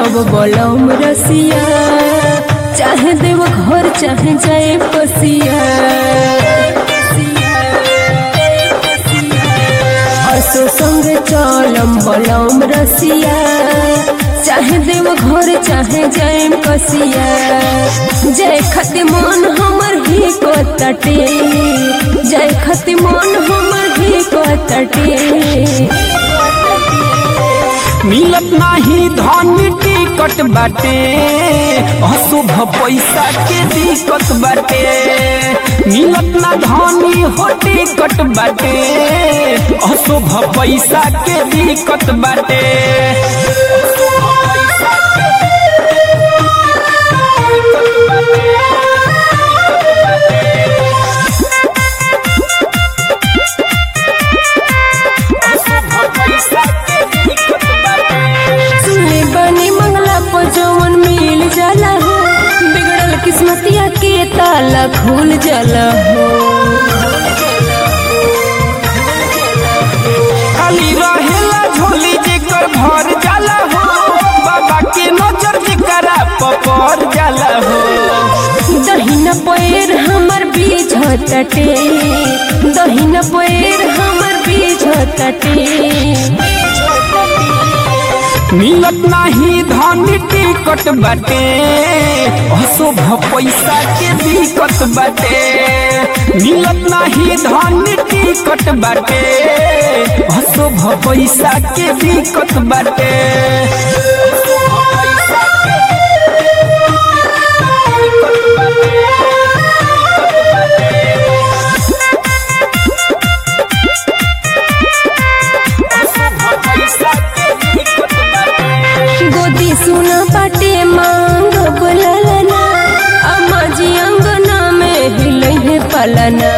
सब बलम रसिया चाहे देव घर चाहे जाए पसिया असो संग चलम बलम रसिया चाहे देव घर चाहे जाए कसिया जय खति मन हमर ही को तटे जय खति मन हमर ही को तटे मिलत नाही धन टिकट बाटे अशुभ पैसा के दिक्कत बाटे मिलत ना धनी हो टिकट बाटे अशुभ पैसा के दिक्कत बाटे सुने बनी मंगला को जवन मिल जाला हो बिगड़ल किस्मतिया के ताला खुल जाला हो खाली रहेला झोली जेकर भर जाला हो बाबा के नजर जेकरा पपर जाला हो दहिना पैर हमर बीज तटे दहिना पैर हमर बीज तटे मिलत नाही धन टिकट बाटे अशुभ पैसा के दिक्कत बाटे मिलत नाही धन टिकट बाटे अशुभ पैसा के दिक्कत बाटे गोदी सुना पाटे मांग बुललना अम्मा जी अंगना में हिले है पलना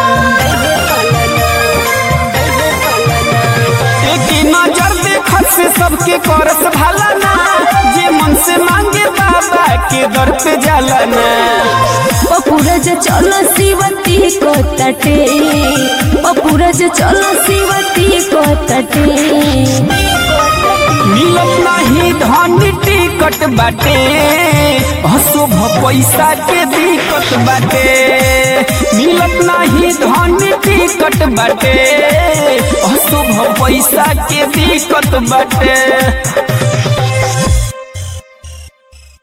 एक नजर देखत से सबके करस भाला ना जे मन से मांगे बाबा के दर पे जाला ना पपुरज चल शिवती को तटे पपुरज चल शिवती को तटे मिलत नाही धन टिकट बाटे अशुभ पैसा के दिक्कत बाटे मिलत नाही धन टिकट बाटे अशुभ पैसा के दिक्कत बाटे